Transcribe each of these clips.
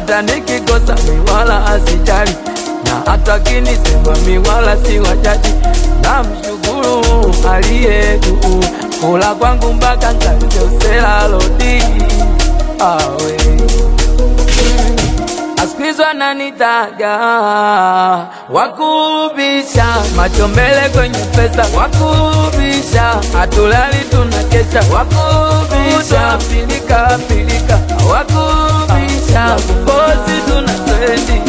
hata nikikosa miwala asijali, na hata kinisema miwala si wajaji. Namshukuru aliye juu, kula kwangu mpaka nkavyosela lodi awe Askwizo ananitaga wakubisha, macho mbele kwenye pesa, wakubisha, hatulali tunakesha, wakubisha, pilika pilika, wakubisha, kufosi tuna trendi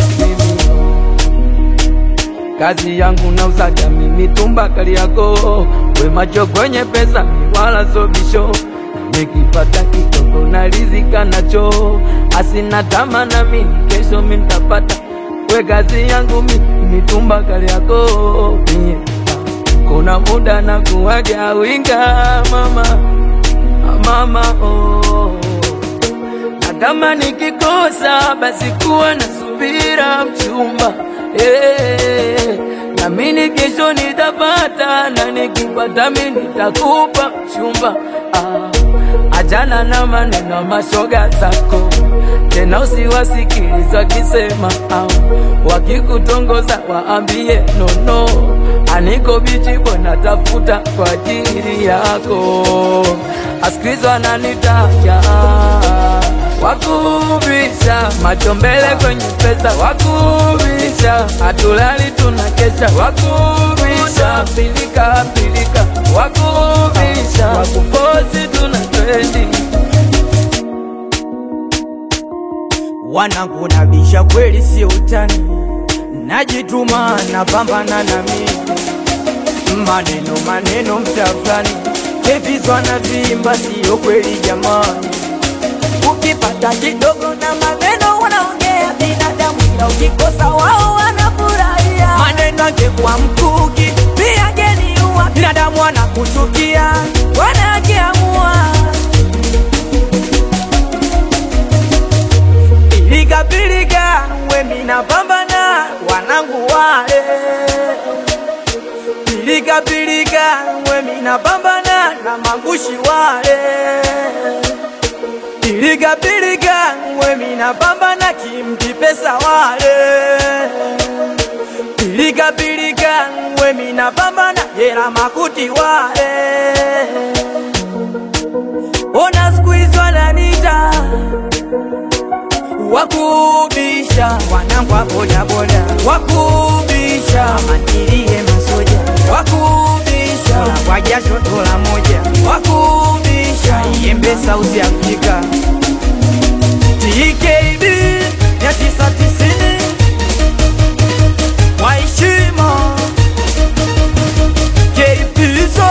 kazi yangu na uzaga mimi tumba kali yako we macho kwenye pesa wala sobisho nikipata kidogo na rizika nacho asina tama na mimi kesho mintapata we kazi yangu mimi mitumba kali yako mie kuna muda na kuwaja winga mama mama oh. na kama nikikosa basi kuwa na subira mchumba eh, na mimi kesho nitapata, na nikipata mimi nitakupa mchumba ah, ajana na maneno mashoga zako tena usiwasikiliza wakisema ah, wakikutongoza waambie nono, aniko bichi bwana, tafuta kwa ajili yako, asikilizo ananitaja wakubisha macho mbele kwenye pesa, wakubisha hatulali tunakesha, wakubisha pilika pilika, wakubisha wakufosi tuna trendi wanangu nabisha kweli, sio utani, najituma napambana na mimi, maneno maneno mtafani kevizwa na vimba, sio kweli jamani. Ukipata kidogo na maneno wanaongea binadamu, ila ukikosa wao wanafurahia. Maneno angekuwa mkuki pia geniua, binadamu wanakuchukia wanakiamua Pilika pilika, we mina pambana, wanangu wale. Pilika pilika, we mina pambana na mangushi wale. Pilika pilika, we mina pambana kimti pesa wale. Pilika pilika, we mina pambana jera makuti wale. Ona siku hizi wananita wakubisha wanangu wa bodaboda, wakubisha mandilie masoja, wakubisha kwa jasho dola moja, wakubisha iembe South Africa TKB ya tisa tisini kwa heshima KPSO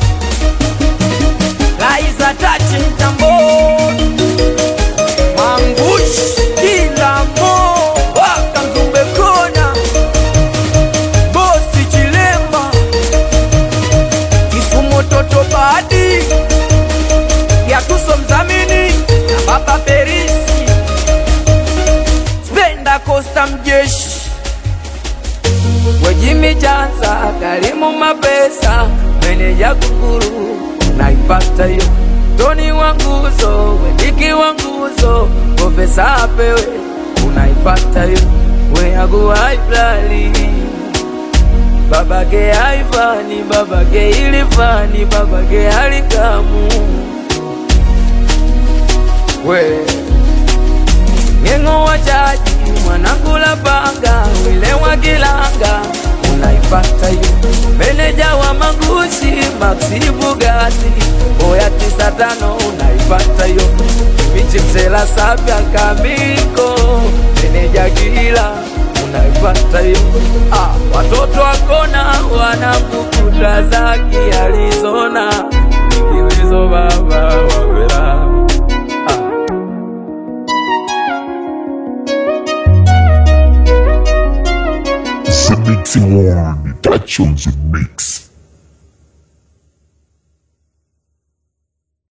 Laiza Tachi Mtamboni Mangush kila mo waka Mzumbe kona bosi Chilemba Kisumu toto badi ya tuso mzamini na baba Perisi Spenda Costa mjeshi Wejimi Janza, Karimu Mapesa, meneja Kukuru, naipata hiyo Toni wa nguzo, Wediki wa nguzo, Profesa apewe, unaipata hiyo Weagu haiblali babake haifani, babake ilifani, babake halikamu we Ngengo wa chaji mwanangu la panga wile wa kilanga unaipata hiyo meneja wa magushi Maxi Bugatti oya tisa tano unaipata hiyo michi msela sapya kamiko meneja kila unaipata hiyo ah, watoto wakona wanakukuta zaki Arizona nikiwezo baba wawela ah. It's a mixing one. Touch on the mix.